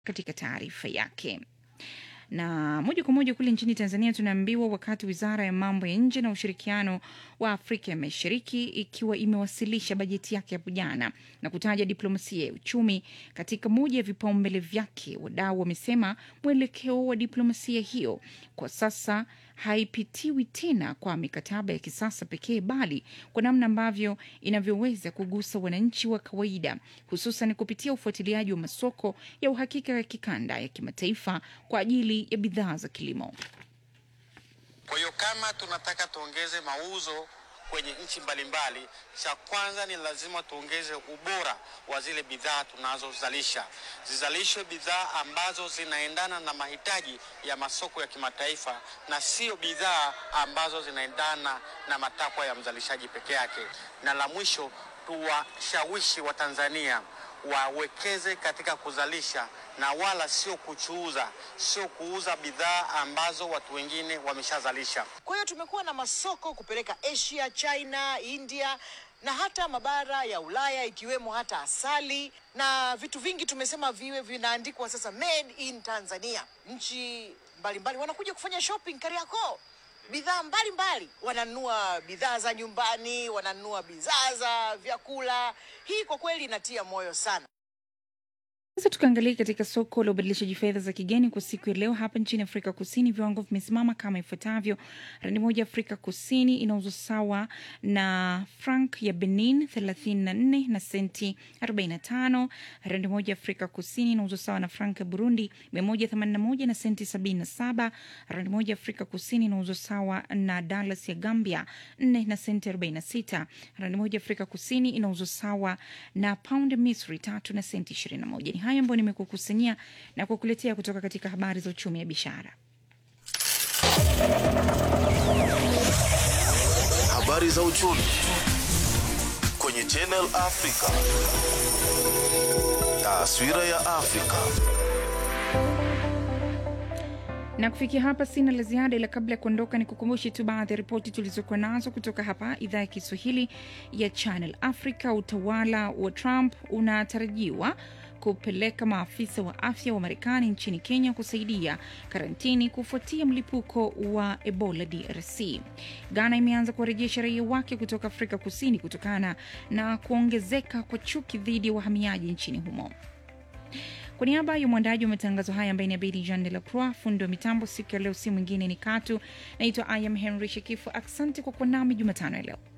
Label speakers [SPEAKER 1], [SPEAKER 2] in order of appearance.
[SPEAKER 1] katika taarifa yake na moja kwa moja kule nchini Tanzania tunaambiwa wakati wizara ya mambo ya nje na ushirikiano wa Afrika ya Mashariki ikiwa imewasilisha bajeti yake hapo jana na kutaja diplomasia ya uchumi katika moja ya vipaumbele vyake, wadau wamesema mwelekeo wa diplomasia hiyo kwa sasa haipitiwi tena kwa mikataba ya kisasa pekee, bali kwa namna ambavyo inavyoweza kugusa wananchi wa kawaida, hususan kupitia ufuatiliaji wa masoko ya uhakika ya kikanda ya kimataifa kwa ajili ya bidhaa za kilimo.
[SPEAKER 2] Kwa hiyo kama tunataka tuongeze mauzo kwenye nchi mbalimbali, cha kwanza ni lazima tuongeze ubora wa zile bidhaa tunazozalisha. Zizalishwe bidhaa ambazo zinaendana na mahitaji ya masoko ya kimataifa na sio bidhaa ambazo zinaendana na matakwa ya mzalishaji peke yake. Na la mwisho, tuwashawishi Watanzania wawekeze katika kuzalisha na wala sio kuchuuza, sio kuuza bidhaa ambazo watu wengine wameshazalisha.
[SPEAKER 3] Kwa hiyo tumekuwa na masoko kupeleka Asia, China, India na hata mabara ya Ulaya ikiwemo hata asali na vitu vingi tumesema viwe vinaandikwa sasa made in Tanzania. Nchi mbalimbali wanakuja kufanya shopping Kariakoo, bidhaa mbalimbali, wananunua bidhaa za nyumbani, wananunua bidhaa za vyakula. Hii kwa kweli inatia moyo sana.
[SPEAKER 1] Sasa tukaangalia katika soko la ubadilishaji fedha za kigeni kwa siku ya leo hapa nchini Afrika Kusini, viwango vimesimama kama ifuatavyo: randi moja Afrika Kusini inauzwa sawa na frank ya Benin 34 na senti 45. Randi moja Afrika Kusini inauzwa sawa na frank ya Burundi 181 na senti 77. Randi moja Afrika Kusini inauzwa sawa na dalas ya Gambia 4 na senti 46. Randi moja Afrika Kusini inauzwa sawa na pound ya Misri 3 na senti 21. Ni hayo ambayo nimekukusanyia na kukuletea kutoka katika habari za uchumi ya biashara.
[SPEAKER 4] Habari za uchumi kwenye Channel Africa. Taswira ya Afrika.
[SPEAKER 1] na kufikia hapa sina la ziada, ila kabla ya kuondoka ni kukumbushe tu baadhi ya ripoti tulizokuwa nazo kutoka hapa idhaa ya Kiswahili ya Channel Africa. Utawala wa Trump unatarajiwa kupeleka maafisa wa afya wa Marekani nchini Kenya kusaidia karantini kufuatia mlipuko wa Ebola DRC. Ghana imeanza kuwarejesha raia wake kutoka Afrika Kusini kutokana na kuongezeka kwa chuki dhidi ya wahamiaji nchini humo. Kwa niaba ya mwandaji wa matangazo haya ambaye ni Abedi Jean de la Croix, fundi wa mitambo siku ya leo si mwingine ni Katu. Naitwa I am Henry Shekifu. Asante kwa kuwa nami Jumatano ya leo.